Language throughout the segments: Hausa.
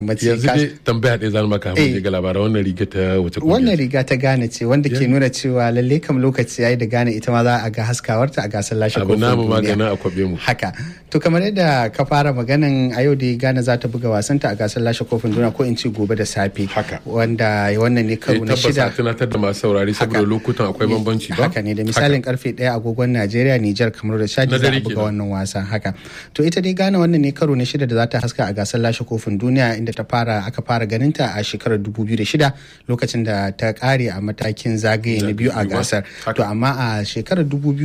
mace yanzu ka- dai tambaya ɗaya zan maka Eh. mun ga labaran wannan riga ta wace wannan kungiya riga ta gane ce wanda ke Yeah. nuna cewa lalle kam lokaci yayi da gane ita ma za a ga haskawarta a gasar lashe abu kofin namu duniya. maganin a kwabe mu haka to kamar yadda ka fara maganan a yau da Ghana za ta buga wasanta a gasar lashe kofin duniya ko in ce gobe da safe Haka. wanda wannan ne Eh, karo na tabbas a shida tunatar da masu saurari saboda Haka. lokutan akwai bambanci ba haka ne da misalin karfe daya agogon Najeriya Nijar kamar da Chad Na za a dare buga kenan. wannan wasa haka to ita dai Ghana wannan ne karo na shida da za ta haska a gasar lashe kofin duniya inda ta fara aka fara ganinta a shekarar 2006 lokacin da ta kare a matakin zagaye na biyu a biyu ba. gasar Haka. to amma a shekarar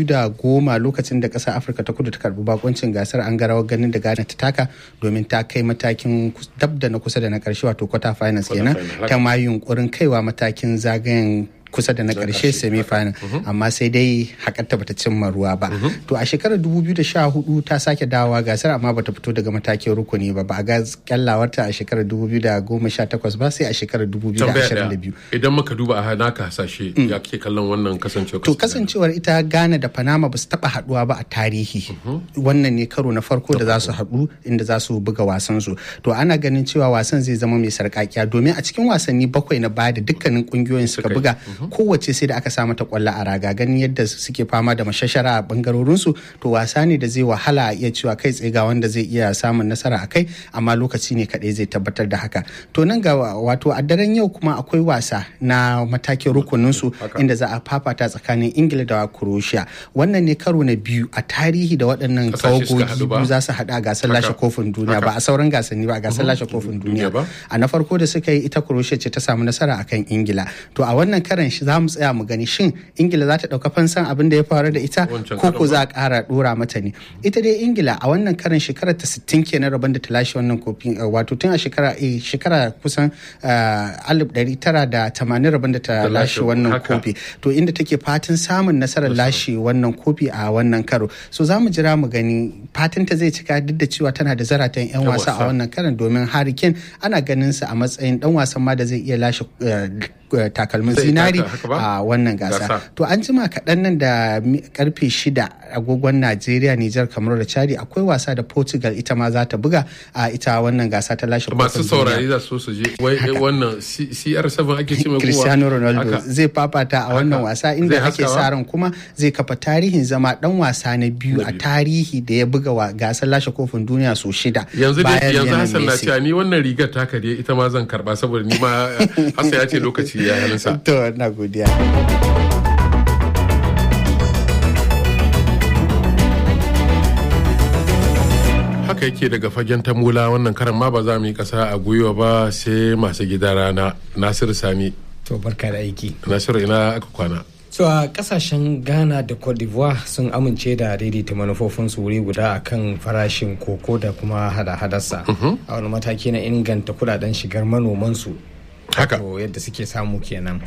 2010 lokacin da kasar Afirka ta kudu ta karbi bakoncin gasar an ga rawar ganin da Ghana ta taka domin ta kai matakin kus- dab da na kusa da na karshe wato quarter finals Quarter kenan final, haka. ta ma yunkurin kaiwa matakin zagayen kusa da na karshe semi final amma sai dai hakarta bata cimma ruwa ba to a shekarar 2014 ta sake dawowa gasar amma bata fito daga matakin rukuni ba ba a ga kyallawarta a shekarar 2018 ba sai a shekarar tambaya 2022 ɗaya idan muka duba a naka hasashe ya ke kallon wannan kasancewa To kasancewar ita Ghana da Panama ba su taba haduwa ba a tarihi. Wannan ne karo na farko da za su haɗu inda za su buga wasan su. To ana ganin cewa wasan zai zama mai sarƙaƙiya domin a cikin wasanni bakwai na baya da dukkanin kungiyoyin suka Suka yi. buga kowace sai da aka sa mata kwallo a raga ganin yadda suke fama da mashashara a bangarorin su to wasa ne da zai wahala a iya cewa kai tsaye ga wanda zai iya samun nasara a kai amma lokaci ne kadai zai tabbatar da haka. To nan ga wato a daren yau kuma akwai wasa na matakin rukunin su Haka. inda za a fafata tsakanin ingila da croatia wannan ne karo na biyu a tarihi da waɗannan Ƙasashe suka tawagogi haɗu ba? biyu za su haɗu a gasar Haka. lashe kofin duniya ba a sauran gasanni ba a gasar lashe kofin Duniya duniya ba? a na farko da suka yi ita croatia ce ta samu nasara akan ingila to a wannan karan shi za mu tsaya mu gani shin ingila za ta ɗauka fansan abin da ya faru da ita Wancan ko karon ko ba? za a ƙara ɗora mata ne ita dai ingila a wannan karan shekarar ta 60 kenan rabon da ta lashe wannan kofin uh, wato tun a shekara eh, shekara kusan uh, 1980 rabon da ta Ta lashe lashe wannan haka. kofi to inda take fatan samun nasarar lashe wannan kofi a wannan karo so za mu jira mu gani fatan ta zai cika duk da cewa tana da zaratan 'yan Yan wasa wasa. a wannan karan domin Harry Kane ana ganin sa a matsayin dan wasan ma da zai iya lashe eh, eh, takalmin Zai zinari taka haka ba? a wannan gasa Gasa. to an jima kaɗan nan da mi- karfe shida agogon Najeriya Nijar kamar da Chadi akwai wasa da Portugal ita ma za ta buga a ita wannan gasa ta lashe masu kofin duniya. saurari za su so su je wai wannan C- CR7 ake ce mai kowa Cristiano Ronaldo Haka. zai fafata a wannan Haka. wasa inda Zai ake haskawa? sa ran kuma zai kafa tarihin zama dan wasa na biyu Na a biyu. tarihi da ya buga wa gasar lashe kofin duniya so shida yanzu dai bayan yanzu Lionel Hassan na Messi. cewa ni wannan rigar taka dai ita ma zan karba saboda ni ma Hassan ya ce lokaci ya halinsa To na godiya. haka yake daga fagen tamula wannan karan ma ba za mu yi kasa a gwiwa ba sai masu gida rana Nasiru Sani To barka da aiki. Nasiru ina aka kwana So a kasashen Ghana da Cote d'Ivoire sun amince da daidaita manufofinsu wuri guda a kan farashin koko da kuma hada-hadarsa. A wani mataki na inganta kudaden shigar manomansu. Haka. Wato yadda suke samu kenan.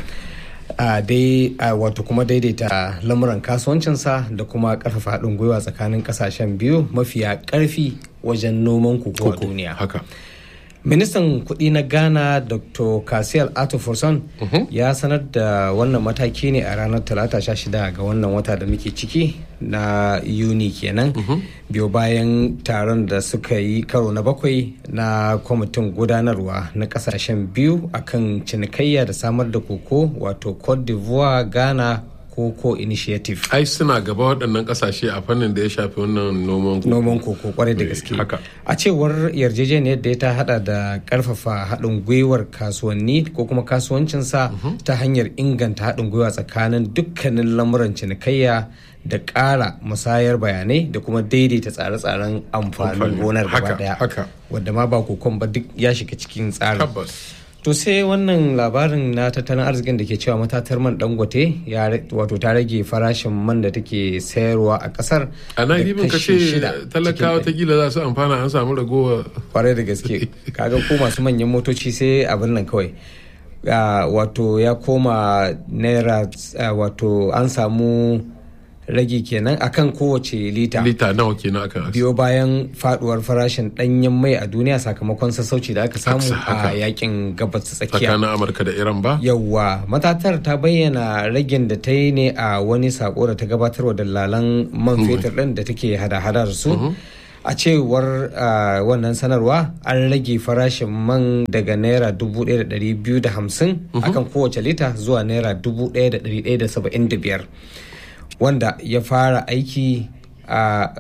A dai a wato kuma daidaita lamuran kasuwancinsa da kuma karfafa haɗin gwiwa tsakanin kasashen biyu mafiya karfi wajen noman koko a duniya. haka ministan kudi na ghana dr kasiyal atofurson ya sanar da wannan mataki ne a ranar talata 16 ga wannan wata da muke ciki na yuni kenan biyo bayan taron da suka yi karo na bakwai na kwamitin gudanarwa na kasashen biyu akan cinikayya da samar da koko wato cote d'ivoire ghana koko initiative ai suna gaba waɗannan ƙasashe a fannin da ya shafi wannan noman koko. noman koko kwarai da Eh, gaske haka. a cewar yarjejeniyar da ta hada da karfafa haɗin gwiwar kasuwanni ko kuma kasuwancinsa ta hanyar inganta haɗin gwiwa tsakanin dukkanin lamuran cinikayya da ƙara musayar bayanai da kuma daidaita tsare-tsaren amfanin Amfani. gonar Haka, gaba daya haka. wadda ma ba kokon ba duk ya shiga cikin tsarin tabbas to sai wannan labarin na tattalin arzikin da ke cewa matatar man dangote ya ra- wato ta rage farashin man da take sayarwa a kasar a nan da ribin ka kashi ce shida talakawa cikin ta za su amfana an samu ragowa kwarai da gaske kaga ko masu manyan motoci sai abin nan kawai Ah, wato ya koma naira ah, wato an samu rage kenan akan kowace lita lita nawa kenan akan biyo bayan faduwar farashin danyen mai a duniya sakamakon sassauci da aka samu haka. a yakin gabas ta tsakiya tsakanin amurka da iran ba yawwa matatar ta bayyana ragin da ta yi ne a wani sako da ta gabatarwa dalalan man fetur ɗin da take hada-hada da su a cewar wannan sanarwa an rage farashin man daga naira 1,250 akan kowace lita zuwa naira 1,175 wanda ya fara aiki a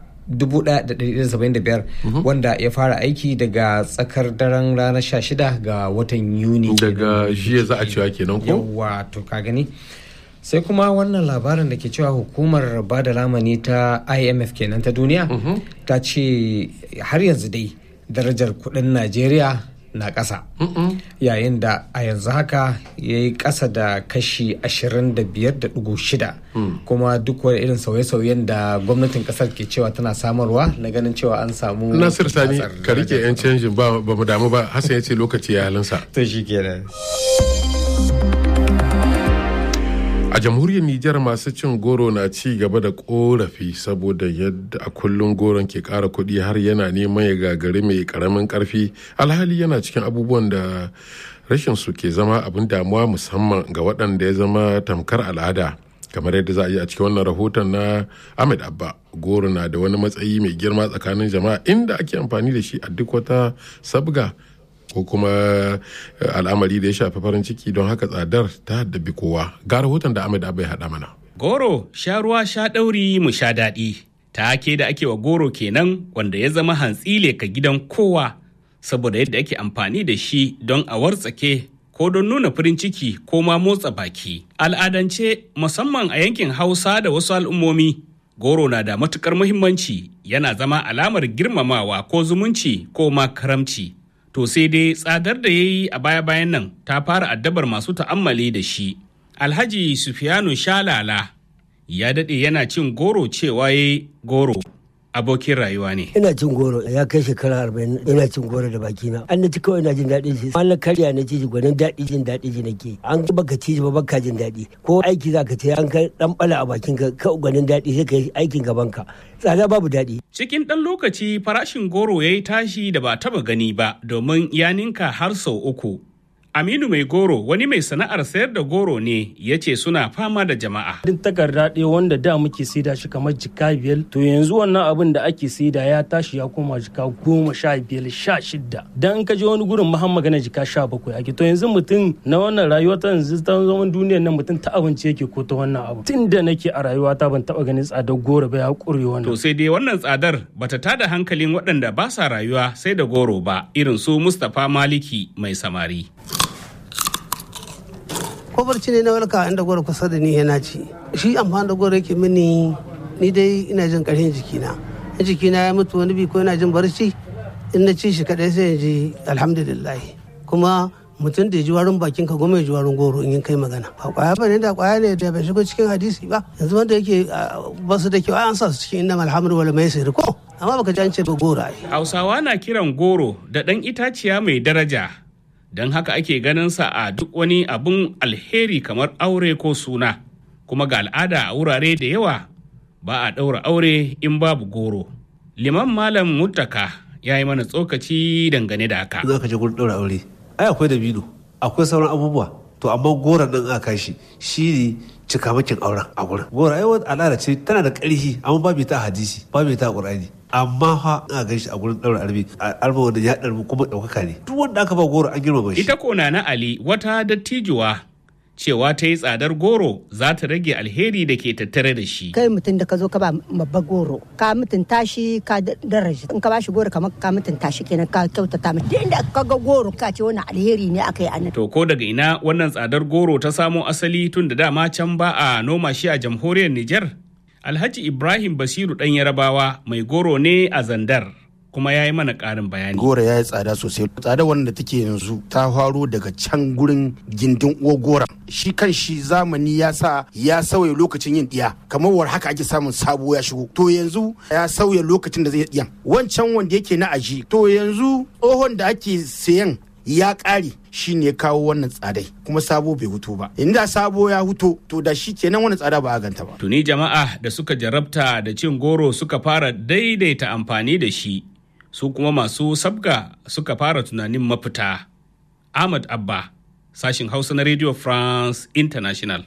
1,175 wanda ya fara aiki daga tsakar daren ranar 16 ga watan yuni daga jiya za a cewa kenan ko yawa to ka gani sai kuma wannan labarin da ke cewa hukumar ba da lamani ta imf kenan ta duniya ta ce har yanzu dai darajar kudin najeriya na ƙasa yayin da a yanzu haka ya yi ƙasa da kashi 25.6 kuma duk wani irin sauye-sauyen da gwamnatin ƙasar ke cewa tana samarwa na ganin cewa an samu nasir sani ka rike 'yan canjin ba mu damu ba hassan ya ce lokaci ya halinsa to shi kenan a jamhuriyar nijar masu cin goro na ci gaba da korafi saboda yadda a kullum goron ke kara kuɗi har yana neman ya gagari mai karamin karfi alhali yana cikin abubuwan da rashin su ke zama abin damuwa musamman ga waɗanda ya zama tamkar al'ada kamar yadda za a yi a cikin wannan rahoton na ahmed abba goro na da wani matsayi mai girma tsakanin jama'a inda ake amfani da shi a duk wata sabga ko kuma al'amari da ya shafi farin ciki don haka tsadar ta haddabi kowa ga rahoton da Ahmed Abai haɗa mana. Goro sha ruwa sha ɗauri mu sha daɗi take da ake wa goro kenan wanda ya zama hantsile ka gidan kowa saboda yadda ake amfani da shi don a wartsake ko don nuna farin ciki ko ma motsa baki. Al'adance musamman a yankin Hausa da wasu al'ummomi goro na da matukar muhimmanci yana zama alamar girmamawa ko zumunci ko ma karamci. to sai dai tsadar da ya yi a baya-bayan nan ta fara addabar masu ta'ammali da shi. Alhaji Sufiyanu Shalala ya daɗe yana cin goro cewa ya goro abokin rayuwa ne. Ina cin goro ya kai shekara arba'in ina cin goro da bakina. An na ci kawai ina jin daɗin shi. An na karya na ci shi gwanin daɗi jin daɗi ji nake. An ga baka ci ba baka jin daɗi. Ko aiki za ka ce an kai ɗan ɓala a bakin ka ka gwanin daɗi sai ka yi aikin gaban ka. Tsada babu daɗi. Cikin ɗan lokaci farashin goro ya yi tashi da ba taɓa gani ba domin ya ninka har sau uku. Aminu mai goro wani mai sana'ar sayar da goro ne ya ce suna fama da jama'a. Din takarda ɗaya wanda da muke saida shi kamar jika biyar to yanzu wannan abin da ake saida ya tashi ya koma jika goma sha biyar sha shidda. Dan in ka je wani gurin mahan magana jika sha bakwai ake to yanzu mutum na wannan rayuwa ta yanzu ta zaman duniyar nan mutum ta abinci yake ko ta wannan abu. Tun da nake a rayuwa ta ban taɓa ganin tsadar goro ba ya ƙure wannan. To sai dai wannan tsadar bata tada hankalin waɗanda ba sa rayuwa sai da goro ba irin su Mustapha Maliki mai samari. ko barci ne na walka inda gwara kusa da ni yana ci shi amfani da gwara yake mini ni dai ina jin ƙarfin jikina in jikina ya mutu wani bi ko ina jin barci in na ci shi kadai sai in ji alhamdulillah kuma mutum da ya ji warin bakin ka goma ya ji warin goro in kai magana ba kwaya ba ne da kwaya ne da bai shigo cikin hadisi ba yanzu wanda yake ba su da kyau an sa su cikin inna alhamdu wal maisir ko amma baka ji an ce ba goro ai Hausawa na kiran goro da ɗan itaciya mai daraja don haka ake ganin sa a duk wani abun alheri kamar aure ko suna kuma ga al'ada a wurare da yawa ba a ɗaura aure in babu goro liman malam muttaka ya yi mana tsokaci dangane da haka za ka je gurin ɗaura aure ai akwai dabino akwai sauran abubuwa to amma goron nan aka shi shi ne cikamakin auren a gurin goro ai wata al'ada ce tana da ƙarfi amma babu ta hadisi babu ta qur'ani amma fa a gan shi a gurin ɗaura arbi arba wanda ya ɗarbi kuma ɗaukaka ne duk wanda aka ba goro an girmama shi ita kona na ali wata dattijuwa cewa ta yi tsadar goro za ta rage alheri da ke tattare da shi kai mutum da ka zo ka ba babba goro ka mutunta shi ka daraja in ka ba shi goro kamar ka mutunta shi kenan ka kyautata mai duk inda ka ga goro ka ce wani alheri ne aka yi anan to ko daga ina wannan tsadar goro ta samo asali tun da dama can ba a noma shi a jamhuriyar Nijar Alhaji Ibrahim Basiru ɗan Yarabawa mai goro ne a Zandar. kuma ya yi mana ƙarin bayani. Gora ya yi tsada sosai. Tsada wanda take yanzu ta faro daga can gurin gindin uwa gora. Shi kan shi zamani ya sa ya sauya lokacin yin ɗiya. Kamar war haka ake samun sabo ya shigo. To yanzu ya sauya lokacin da zai ɗiyan. Wancan wanda yake na aji. To yanzu tsohon da ake sayan ya ƙare shi ne kawo wannan tsadai kuma sabo bai hutu ba inda sabo ya huto to da shi kenan wannan tsada ba a ganta ba tuni jama'a da suka jarabta da cin goro suka fara daidaita amfani da shi su kuma masu sabga suka fara tunanin mafita ahmad abba sashin hausa na radio france international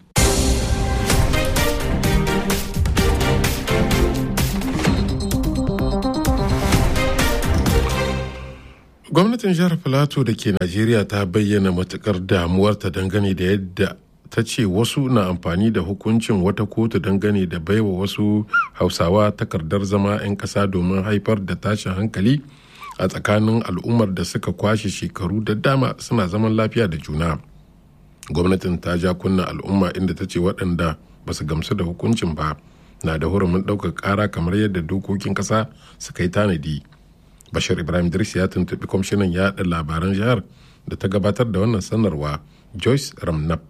gwamnatin jihar filato da ke najeriya ta bayyana matukar damuwarta dangane da yadda ta ce wasu na amfani da hukuncin wata kotu dangane da baiwa wasu hausawa takardar zama 'yan ƙasa domin haifar da tashin hankali a tsakanin al'ummar da suka kwashe shekaru da dama suna zaman lafiya da juna gwamnatin ta ja kunna al'umma inda ta ce waɗanda ba su gamsu da hukuncin ba na da hurumin ɗaukar ƙara kamar yadda dokokin ƙasa suka yi tanadi bashir ibrahim idris ya tuntuɓi kwamishinan yaɗa labaran jihar da ta gabatar da wannan sanarwa joyce ramnap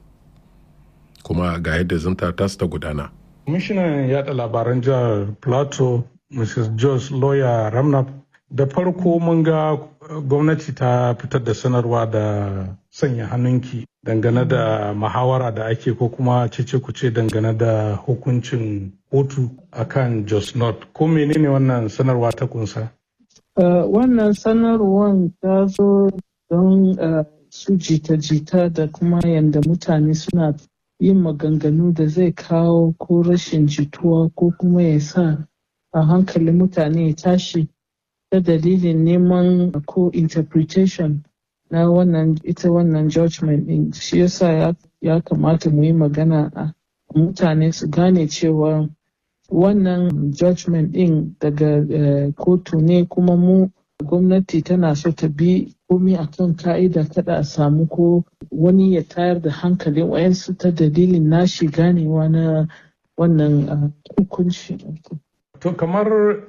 kuma ga yadda zanta ta ta gudana kwamishinan yaɗa labaran jihar plateau mrs joyce lawyer ramnap da farko mun ga gwamnati ta fitar da sanarwa da sanya hannunki dangane da muhawara da ake ko kuma cece kuce dangane da hukuncin kotu akan Jos North. Ko menene wannan sanarwa ta kunsa? Uh, wannan sanarwar ta zo don uh, su jita-jita da kuma yadda mutane suna yin maganganu da zai kawo ko rashin jituwa ko kuma ya sa a hankalin mutane ya tashi ta dalilin neman ko interpretation na wannan ita wannan judgment din shi yasa ya, ya kamata mu yi magana a mutane su gane cewa wannan judgment din daga uh, kotu ne kuma mu gwamnati tana so ta bi komi a kan ka'ida kada a samu ko wani ya tayar da hankalin wayansu ta dalilin nashi ganewa na wannan uh, hukunci. To kamar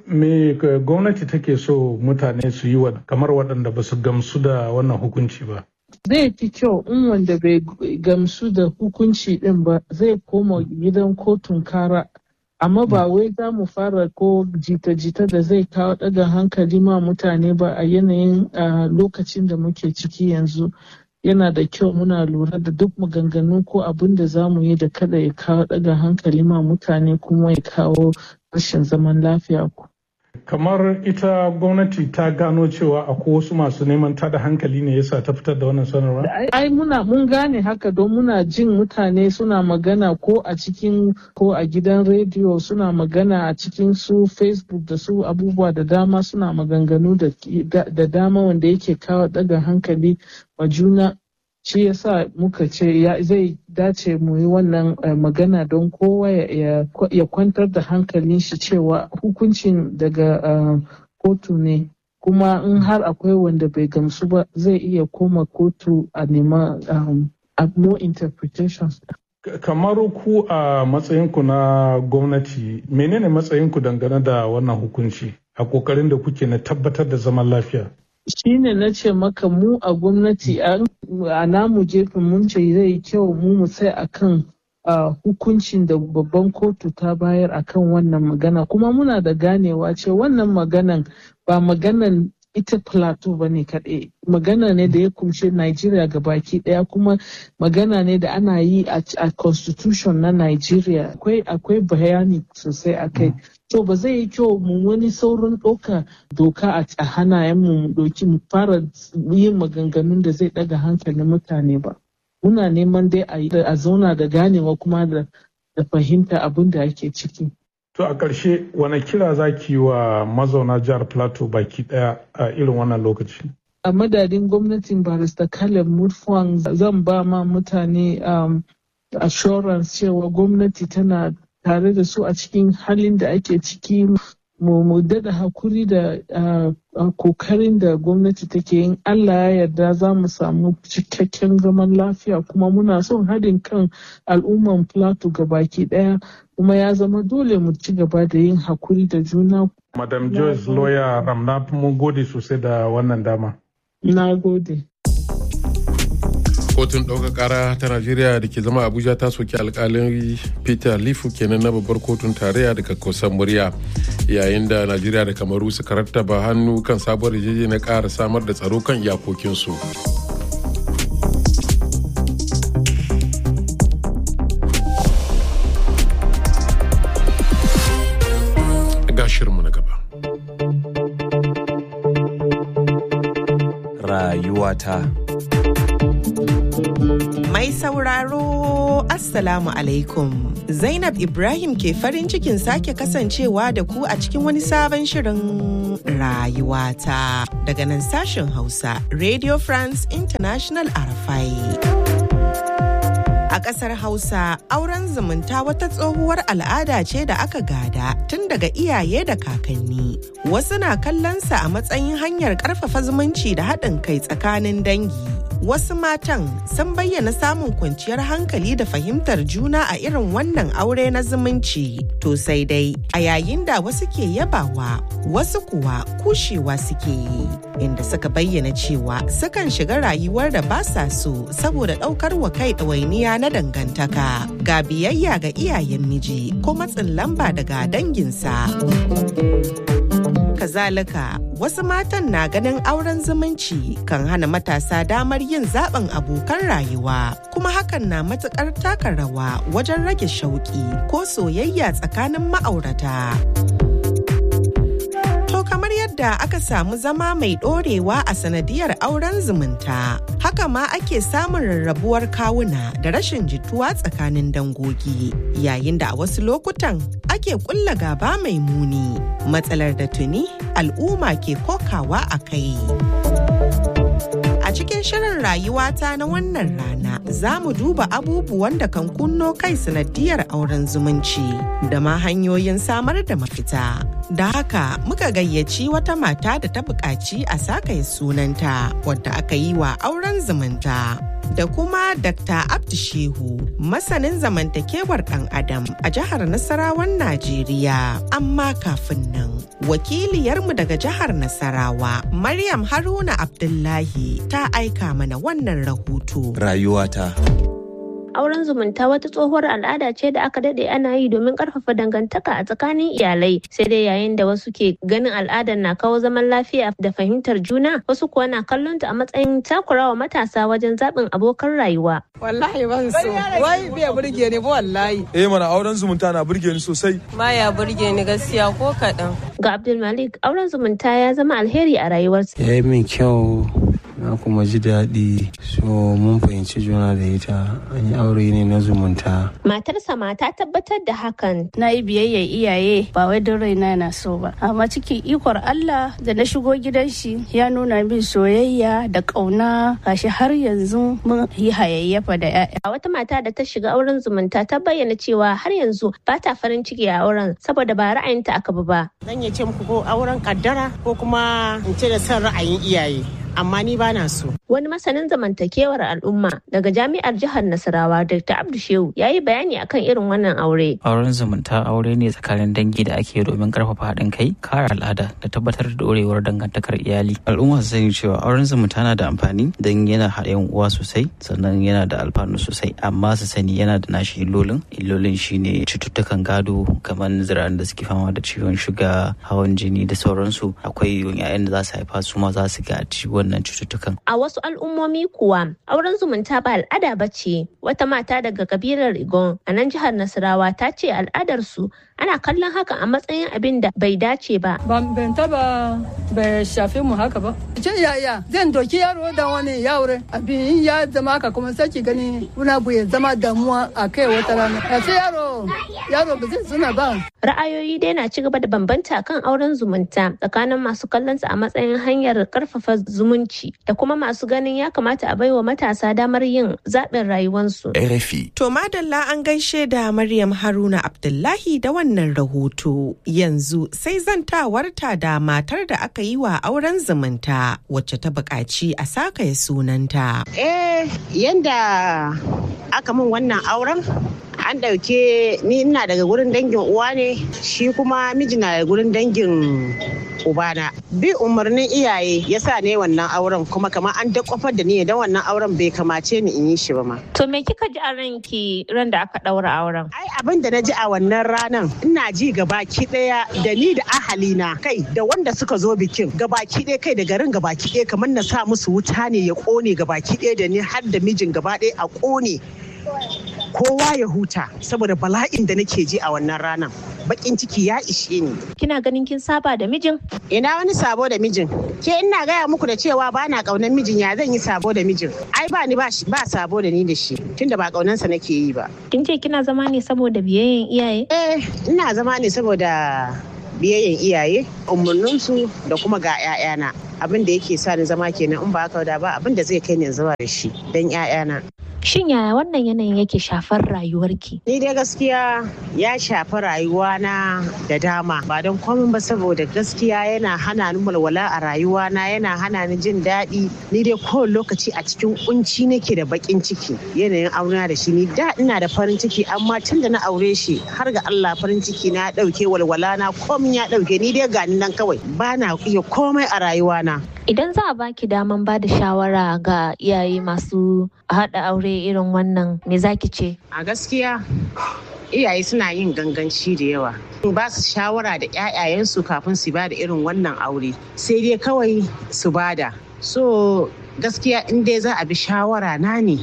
me gwamnati take so mutane su yi kamar waɗanda ba su gamsu da wannan hukunci ba? Zai fi kyau in wanda bai gamsu da hukunci ɗin ba zai koma gidan kotun kara. Amma ba wai za mu fara ko jita-jita da zai kawo ɗaga hankali ma mutane ba a yanayin lokacin da muke ciki yanzu. Yana da kyau muna lura da duk maganganu ko abin da za mu yi da kada ya kawo ɗaga hankali ma mutane kuma ya kawo rashin zaman lafiya ku. Kamar ita gwamnati ta gano cewa akwai wasu masu neman tada hankali ne yasa ta fitar da wannan sanarwa? Ai muna mun gane haka don muna jin mutane suna magana ko a cikin ko a gidan rediyo suna magana a cikin su Facebook da su abubuwa da dama suna maganganu da dama wanda yake kawo daga hankali wa juna shi yasa muka ce zai dace mu yi wannan magana don kowa ya kwantar da hankalin shi cewa hukuncin daga kotu ne kuma in har akwai wanda bai gamsu ba zai iya koma kotu a nema more interpretations kamar ku a matsayinku na gwamnati menene matsayinku dangane da wannan hukunci a kokarin da kuke na tabbatar da zaman lafiya shine na ce maka mu a gwamnati a namu gefen mun ce zai kyau mu mu sai akan uh, hukuncin da babban kotu ta bayar akan wannan magana kuma muna da ganewa ce wannan maganan ba maganan ita plateau ba ne kaɗai magana ne da ya kumshe Nigeria baki ɗaya kuma magana ne da ana yi a constitution na Nigeria akwai bayani sosai a kai to ba zai yi kyau mu wani saurin ɗauka doka a hanayen mu doki mu fara yin maganganun da zai ɗaga hankalin mutane ba muna neman dai a zauna da ganewa kuma da fahimta abin da ake ciki To a ƙarshe wane kira za ki yi wa mazauna jihar Plateau baki ɗaya a irin wannan lokaci? A madadin gwamnatin barista Caleb Mutfwang zan ba ma mutane um, assurance cewa gwamnati tana tare da su a cikin halin da ake ciki mu mu dada hakuri da kokarin da gwamnati take yin Allah ya yarda za mu samu cikakken zaman lafiya kuma muna son haɗin kan al'umman plateau gabaki ɗaya kuma ya zama dole mu ci gaba da yin hakuri da juna. Madam Joyce Lawyer Ramna mun gode sosai da wannan dama. Na gode. kotun ɗaukar ƙara ta najeriya da ke zama abuja ta soki alkalin peter lifu kenan na babbar kotun tarayya daga kusan murya yayin da najeriya da kamaru suka rattaba hannu kan sabuwar yarjeje na ƙara samar da tsaro kan iyakokinsu ga shirinmu na gaba rayuwata Mai sauraro Assalamu alaikum. Zainab Ibrahim ke farin cikin sake kasancewa da ku a cikin wani sabon shirin rayuwata daga nan sashen Hausa Radio France International Arafai. A ƙasar Hausa, auren zumunta wata tsohuwar al'ada ce da aka gada tun daga iyaye da kakanni. Wasu na kallonsa a matsayin hanyar ƙarfafa zumunci da haɗin kai tsakanin dangi. Wasu matan sun bayyana samun kwanciyar hankali da fahimtar juna a irin wannan aure na zumunci. To sai dai, a yayin da wasu ke yabawa, wasu kuwa kushewa suke yi. Inda suka bayyana cewa sukan shiga rayuwar da ba sa so saboda ɗaukar wa kai ɗawainiya na dangantaka ga biyayya ga iyayen miji ko matsin lamba daga danginsa. Kazalika, wasu matan na ganin auren zumunci kan hana matasa damar yin zaben abokan rayuwa, kuma hakan na matukar taka rawa wajen rage shauki ko soyayya tsakanin ma'aurata. To kamar yadda aka samu zama mai ɗorewa a sanadiyar auren zumunta, haka ma ake samun rarrabuwar kawuna da rashin jituwa tsakanin dangogi, yayin da a wasu lokutan ake kulla gaba mai muni, matsalar da tuni al'umma ke kokawa a kai. A cikin shirin rayuwata na wannan rana za mu duba abubuwan da kan kunno kai sanadiyar auren zumunci da ma hanyoyin samar da mafita. Da haka muka gayyaci wata mata da ta buƙaci a sakaye sunanta wadda aka yi wa auren zumunta. Da kuma Dr. Abdu Shehu, masanin zamantakewar ɗan Adam a jihar Nasarawan Najeriya. Amma kafin nan, wakiliyarmu daga jihar Nasarawa, Maryam Haruna Abdullahi ta aika mana wannan rahoto. Rayuwata. auren zumunta wata tsohuwar al'ada ce da aka dade ana yi domin karfafa dangantaka a tsakanin iyalai sai dai yayin da wasu ke ganin al'adar na kawo zaman lafiya da fahimtar juna wasu kuwa na kallon ta a matsayin takurawa matasa wajen zaɓin abokan rayuwa wallahi ban so wai bai burge ni ba wallahi eh mana auren zumunta na burge ni sosai baya burge ni gaskiya ko kaɗan ga abdulmalik auren zumunta ya zama alheri a rayuwarsa ya yi min kyau na kuma ji daɗi so mun fahimci juna da ita an yi aure ne na zumunta. Matarsa ma ta tabbatar da hakan. Na yi biyayya iyaye ba wai don raina na so ba. Amma cikin ikon Allah da na shigo gidan shi ya nuna min soyayya da ƙauna gashi har yanzu mun yi hayayyafa da 'ya'ya. Wata mata da ta shiga auren zumunta ta bayyana cewa har yanzu ba ta farin ciki a auren saboda ba ra'ayinta aka bi ba. Zan iya ce muku ko auren kaddara ko kuma in ce da son ra'ayin iyaye. amma ni ba na so. Wani masanin zamantakewar al'umma daga jami'ar jihar Nasarawa Dr. Abdu Shehu ya yi bayani akan irin wannan aure. Auren zumunta aure ne tsakanin dangi da ake domin karfafa haɗin kai, kare al'ada da tabbatar da dorewar dangantakar iyali. Al'umma su sani cewa auren zumunta na da amfani don yana haɗa yan uwa sosai sannan yana da alfanu sosai amma su sani yana da nashi illolin. Illolin shine cututtukan gado kamar zira'an da suke fama da ciwon shuga, hawan jini da sauransu. Akwai yayan da za su haifa su ma za su ga ciwon wannan cututtukan. A wasu al'ummomi kuwa auren zumunta ba al'ada ba ce. Wata mata daga kabilar Igon a nan jihar Nasarawa ta ce al'adarsu ana kallon haka a matsayin abin da bai dace ba. Ban taba bai shafe mu haka ba. Ce yaya zan doki yaro da wani yaure abin ya zama haka kuma sake gani wani abu ya zama damuwa a kai wata rana. Ya ce yaro yaro ba zai suna ba. Ra'ayoyi dai na ci gaba da bambanta kan auren zumunta tsakanin masu kallon a matsayin hanyar karfafa zumunci da kuma masu ganin ya kamata a baiwa matasa damar yin zaɓin rayuwarsu. RFI. To madalla an gaishe da Maryam Haruna Abdullahi da wannan rahoto. Yanzu sai zantawarta da matar da aka yi wa auren zumunta wacce ta buƙaci a saka ya sunanta. Eh, yanda aka min wannan auren an ɗauke ni ina daga gurin dangin uwa ne shi kuma miji na daga gurin dangin ubana bi umarnin iyaye ya sa ne wannan auren kuma kamar an dakwafar da ni don wannan auren bai kamace ni in yi shi ba ma. To me kika ji a ranki ran da aka ɗaura auren? Ai abin da na ji a wannan ranan ina ji gabaki ɗaya da ni da ahalina kai da wanda suka zo bikin gabaki ɗaya kai da garin gabaki ɗaya kamar na sa musu wuta ne ya ƙone gabaki ɗaya da ni har da mijin gaba ɗaya a ƙone kowa ya huta saboda bala'in da nake ji a wannan ranar bakin ciki ya ishe ni kina ganin kin saba da mijin ina wani sabo da mijin ke ina gaya muku da cewa ba na kaunan mijin ya zan yi sabo da mijin ai ba ni ba sabo da ni da shi tunda ba kaunansa nake yi ba kin ce kina zama ne saboda biyayyen iyaye eh ina zama ne saboda biyayyen iyaye umarninsu da kuma ga 'ya'yana abin da yake sa ni zama kenan in ba haka da ba abin da zai kai ni zama da shi don 'ya'yana Shin yaya wannan yanayin yake shafar rayuwarki? Ni dai gaskiya ya shafi rayuwana da dama ba don komai ba saboda gaskiya yana hana ni walwala a rayuwana yana hana ni jin daɗi ni dai kowane lokaci a cikin kunci nake da bakin ciki yanayin auna da shi ni da ina da farin ciki amma tun da na aure shi har ga Allah farin ciki na ɗauke walwala na komai ya ɗauke ni dai gani nan kawai ba na iya komai a rayuwana. Idan za a baki daman ba da shawara ga iyaye masu haɗa aure irin wannan me zaki ce? A gaskiya iyaye suna yin ganganci da yawa. Ba su shawara da 'ya'yayensu kafin su ba da irin wannan aure sai dai kawai su bada. So gaskiya in dai za a bi shawara na ne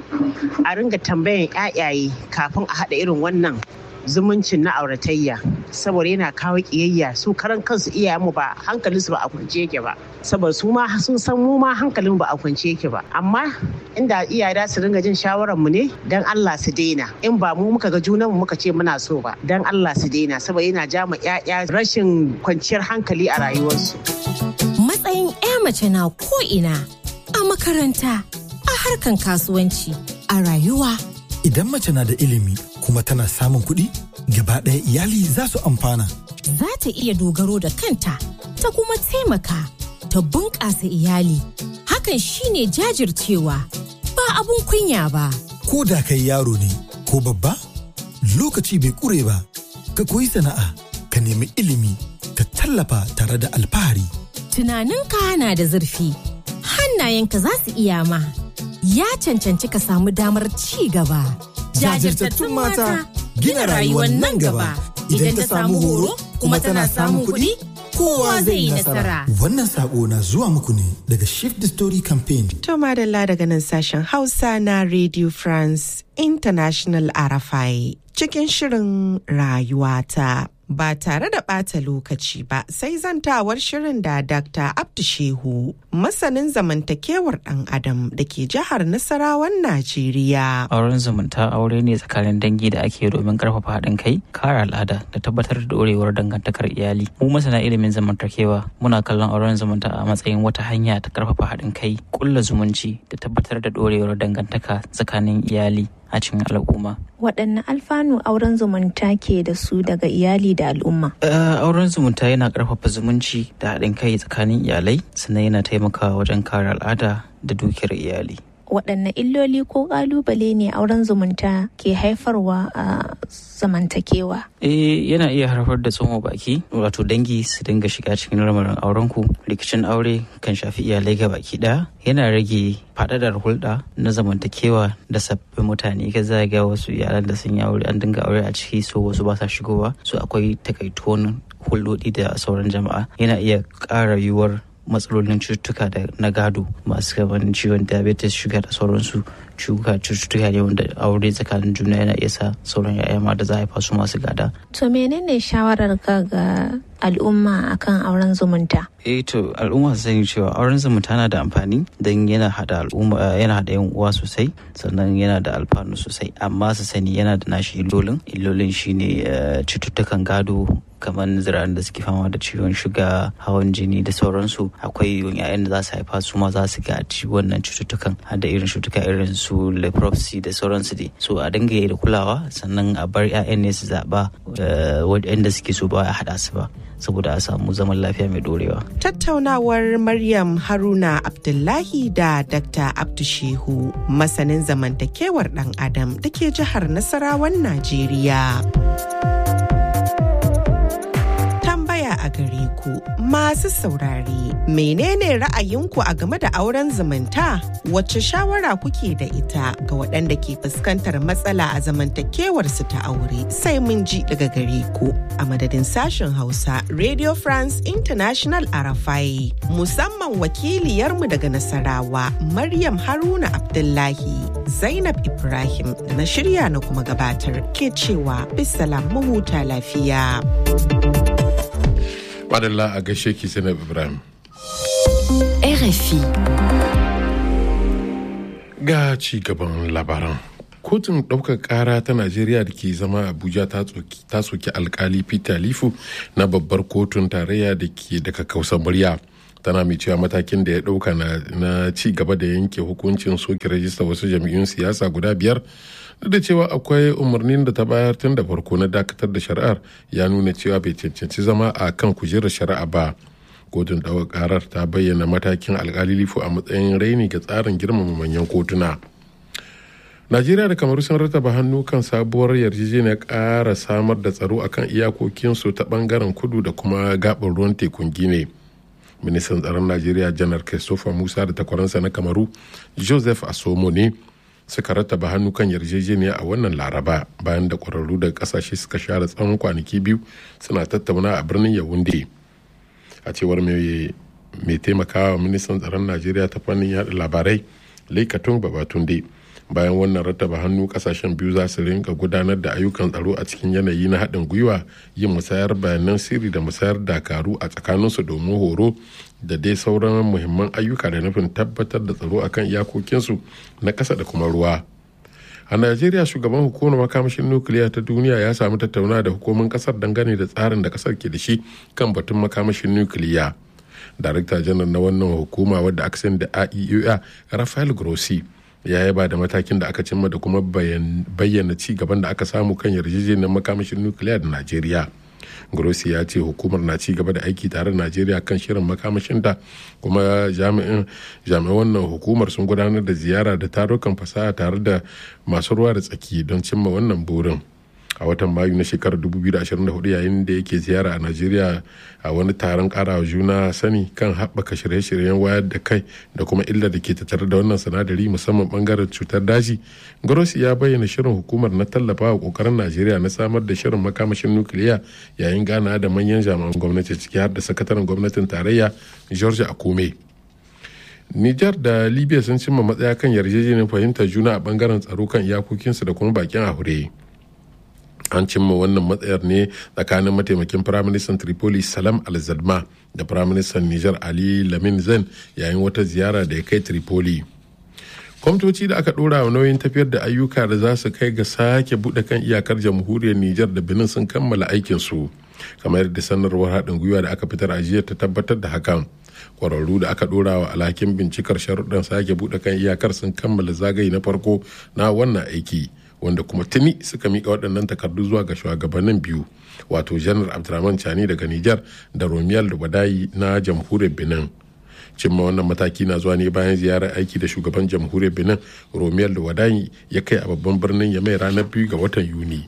a ringa tambayan 'ya'yaye kafin a haɗa irin wannan zumuncin na auratayya saboda yana kawo kiyayya su karan kansu iyayenmu ba hankalinsu ba a kwance yake ba saboda su ma sun san mu ma hankalin ba a kwance yake ba amma inda iyaye da su ringa jin shawarar mu ne dan Allah su daina in ba mu muka ga junan mu muka ce muna so ba dan Allah su daina saboda yana ja ma ƴaƴa rashin kwanciyar hankali a rayuwarsu matsayin ƴa mace na ko ina a makaranta a harkan kasuwanci a rayuwa Idan mace na da ilimi kuma tana samun kuɗi, gaba ɗaya iyali za su amfana. Za ta iya dogaro da kanta, ta kuma taimaka, ta bunƙasa iyali. Hakan shine jajircewa, ba abun kunya ba. Ko da kai yaro ne, ko babba, lokaci bai ƙure ba, ka koyi sana'a, ka nemi ilimi, ka tallafa tare da alfahari. Tunaninka na da zurfi, hannayenka za su iya ma. ya cancanci ka samu damar ci gaba. Jajirtattun mata gina rayuwar nan gaba idan ta samu horo kuma tana samun kuɗi kowa zai yi nasara. Wannan sako na zuwa muku ne daga Shift the Story Campaign. To madalla daga nan sashen Hausa na Radio France International RFI cikin shirin rayuwata. ba tare da ɓata lokaci ba sai zantawar shirin da Dr. Abdu Shehu masanin zamantakewar ɗan adam da ke jihar Nasarawan Najeriya. Auren zumunta aure ne tsakanin dangi da ake domin karfafa haɗin kai, kare al'ada da tabbatar da dorewar dangantakar iyali. Mu masana ilimin zamantakewa muna kallon auren zumunta a matsayin wata hanya ta karfafa haɗin kai, kulla zumunci da tabbatar da dorewar dangantaka tsakanin iyali a cikin al'umma. Waɗanne alfanu auren zumunta ke da su daga iyali da al'umma? auren zumunta yana ƙarfafa zumunci da haɗin kai tsakanin iyalai sannan yana taimakawa wajen kare al'ada da dukiyar iyali. waɗanne illoli ko ƙalubale ne auren zumunta ke haifarwa a zamantakewa? Eh yana iya haifar da tsohon baki wato dangi su dinga shiga cikin lamarin aurenku rikicin aure kan shafi iyalai ga baki ɗaya yana rage faɗaɗar hulɗa na zamantakewa da sabbin mutane ka zaga wasu iyalan da sun yi aure an dinga aure a ciki so wasu ba sa shigowa so akwai takaituwan hulɗoɗi da sauran jama'a yana iya ƙara yiwuwar matsalolin cututtuka da na gado masu kaman ciwon diabetes shuga da sauransu cuka cututtuka ne wanda aure tsakanin juna yana iya sa sauran ya'ya ma da za a haifa su masu gada. To menene shawarar ka ga al'umma akan auren zumunta? eh to al'umma su sani cewa auren zumunta na da amfani don yana hada al'umma yana hada yan uwa sosai sannan yana da alfanu sosai amma su sani yana da nashi illolin illolin shine cututtukan gado kamar zira'an da suke fama da ciwon shuga hawan jini da sauransu akwai yayan da za su haifa su ma za su gaji wannan cututtukan har da irin cututtuka irin su leprosy da sauransu dai so a dinga yi da kulawa sannan a bar 'ya'yan ne su zaɓa waɗanda suke so ba a haɗa su ba saboda a samu zaman lafiya mai dorewa. Tattaunawar Maryam Haruna Abdullahi da Dr. Abdu Shehu masanin zamantakewar ɗan Adam da ke jihar Nasarawan Najeriya. Tambaya a gare ku. ku masu saurare. Menene ra'ayinku a game da auren zumunta? Wacce shawara kuke da ita ga waɗanda ke fuskantar matsala a zamantakewarsu ta aure sai mun ji daga gare ku. A madadin sashen Hausa Radio France International Arafai musamman wakiliyarmu daga Nasarawa Maryam Haruna Abdullahi Zainab Ibrahim da na shirya na kuma gabatar ke cewa bisalam mahuta lafiya. Madalla a gaishe ki Zainab Ibrahim. RFI. Ga ci gaban labaran. Kotun ɗaukar ƙara ta Najeriya da ke zama Abuja ta soki alkali Peter Lifu na babbar kotun tarayya da ke daga kausar murya. tana mai cewa matakin da ya ɗauka na ci gaba da yanke hukuncin soke rajista wasu jam'iyyun siyasa guda biyar duk da cewa akwai umarnin da ta bayar tun da farko na dakatar da shari'ar ya nuna cewa bai cancanci zama a kan kujerar shari'a ba kotun ɗaukar karar ta bayyana matakin alkali lifu a matsayin raini ga tsarin girmama manyan kotuna najeriya da kamaru sun rataba hannu kan sabuwar yarjejeniyar ƙara samar da tsaro akan iyakokinsu ta bangaren kudu da kuma gaɓar ruwan tekun gine ministan tsaron najeriya janar christopher musa da takwaransa na kamaru joseph asomo ne suka rattaba hannu kan yarjejeniya a wannan laraba bayan da kwararru daga kasashe suka share tsawon kwanaki biyu suna tattauna a birnin yawunde a cewar mai taimakawa ministan tsaron najeriya ta fannin yada labarai laikatun babatunde bayan wannan rattaba hannu kasashen biyu za su rinka gudanar da ayyukan tsaro a cikin yanayi na haɗin gwiwa yin musayar bayanan sirri da musayar dakaru a tsakaninsu domin horo da dai sauran muhimman ayyuka da nufin tabbatar da tsaro akan iyakokinsu na ƙasa da kuma ruwa a najeriya shugaban hukumar makamashin nukiliya ta duniya ya samu tattauna da hukumin kasar dangane da tsarin da kasar ke da shi kan batun makamashin nukiliya darakta janar na wannan hukuma wadda aka sani da aeua rafael grossi ya yaba da matakin da aka cimma da kuma bayyana ci gaban da aka samu kan yarjejeniyar makamashin nukiliya da najeriya grossi ya ce hukumar na ci gaba da aiki tare da najeriya kan shirin makamashin da kuma jami'in jami'an wannan hukumar sun gudanar da ziyara da tarukan fasaha tare da masu ruwa da tsaki don cimma wannan burin a watan mayu na shekarar 2024 yayin da yake ziyara a najeriya a wani taron karawa juna sani kan haɓaka shirye-shiryen wayar da kai da kuma illar da ke tattare da wannan sinadari musamman bangaren cutar daji grossi ya bayyana shirin hukumar na tallafa wa kokarin najeriya na samar da shirin makamashin nukiliya yayin gana da manyan jami'an gwamnati ciki har da sakataren gwamnatin tarayya george akume Nijar da Libya sun cimma matsaya kan yarjejeniyar fahimtar juna a bangaren tsaro kan iyakokinsu da kuma bakin ahure. an cimma wannan matsayar ne tsakanin mataimakin firaministan tripoli salam al-zadma da firaministan nijar ali lamin zen yayin wata ziyara da ya kai tripoli kwamitoci da aka dora wa nauyin tafiyar da ayyuka da za su kai ga sake buɗe kan iyakar jamhuriyar nijar da benin sun kammala aikinsu kamar yadda sanarwar haɗin gwiwa da aka fitar a jiya ta tabbatar da hakan kwararru da aka dora wa alhakin bincikar sharuɗan sake buɗe kan iyakar sun kammala zagaye na farko na wannan aiki wanda kuma tuni suka mika waɗannan takardu zuwa ga shugabannin biyu wato janar abdulrahman chani daga nijar da romiyal lubadayi na jamhuriyar benin cimma wannan mataki na zuwa ne bayan ziyarar aiki da shugaban jamhuriyar benin romiyal lubadayi ya kai a babban birnin ya mai ranar biyu ga watan yuni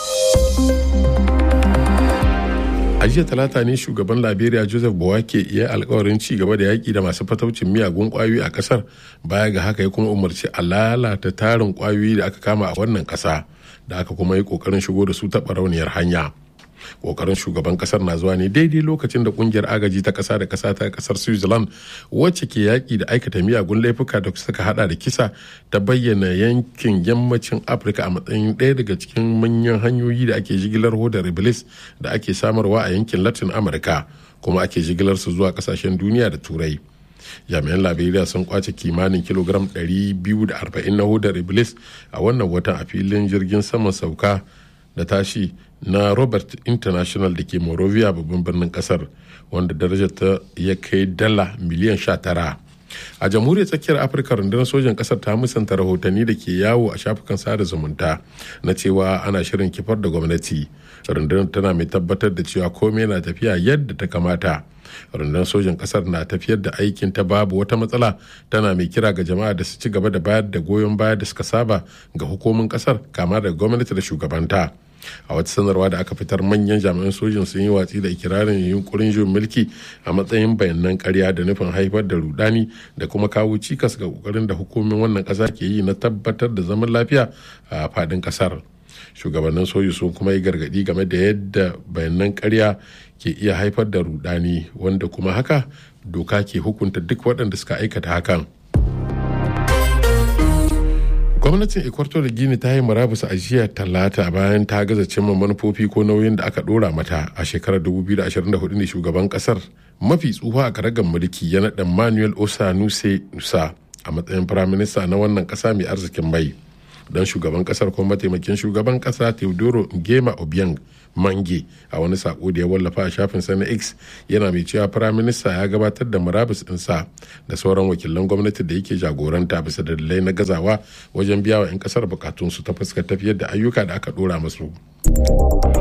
a jiya talata ne shugaban liberia joseph bowake ya alkawarin ci gaba da yaƙi da masu fataucin miyagun ƙwayoyi a ƙasar baya ga haka ya kuma umarci a lalata tarin ƙwayoyi da aka kama a wannan ƙasa da aka kuma yi ƙoƙarin shigo da su ta barauniyar hanya kokarin shugaban kasar na zuwa ne daidai lokacin da kungiyar agaji ta kasa da kasa ta kasar switzerland wacce ke yaki da aikata miyagun laifuka da suka hada da kisa ta bayyana yankin yammacin afirka a matsayin ɗaya daga cikin manyan hanyoyi da ake jigilar hodar iblis da ake samarwa a yankin latin amurka kuma ake jigilar su zuwa kasashen duniya da turai jami'an liberia sun kwace kimanin kilogram 240 na hodar iblis a wannan watan a filin jirgin saman sauka da tashi na robert international da ke morovia babban birnin kasar wanda darajar ta ya kai dala miliyan 19 a jamhuriyar tsakiyar afirka rundunar sojan kasar ta musanta rahotanni da ke yawo a shafukan sada zumunta na cewa ana shirin kifar da gwamnati rundunar tana mai tabbatar da cewa komai na tafiya yadda ta kamata rundunar sojan kasar na tafiyar da aikin ta babu wata matsala tana mai kira ga jama'a da su ci gaba da bayar da goyon baya da suka saba ga hukumin kasar kama da gwamnati da shugabanta a wata sanarwa da aka fitar manyan jami'an sojin sun yi watsi da ikirarin yunkurin juyin mulki a matsayin bayanan karya da nufin haifar da rudani da kuma kawo cikas ga kokarin da hukumin wannan kasa ke yi na tabbatar da zaman lafiya a fadin kasar shugabannin soji sun kuma yi gargadi game da yadda bayanan karya ke iya haifar da rudani wanda kuma haka doka ke hukunta duk waɗanda suka aikata hakan gwamnatin ecuador gini ta yi murabus a jiya talata bayan ta gaza cimma manufofi ko nauyin da aka dora mata a shekarar 2024 ne shugaban kasar mafi tsufa a karagar mulki ya naɗa manuel osanuse nusa a matsayin firaminista na wannan ƙasa mai arzikin mai don shugaban kasar kuma mataimakin shugaban kasa teodoro ngema obiang mange a wani sako da ya wallafa a shafin na x yana mai cewa firaminista ya gabatar da murabus ɗinsa da sauran wakilan gwamnati da yake jagoranta bisa dalilai na gazawa wajen biya wa 'yan kasar bukatunsu ta fuskar tafiyar da ayyuka da aka dora masu.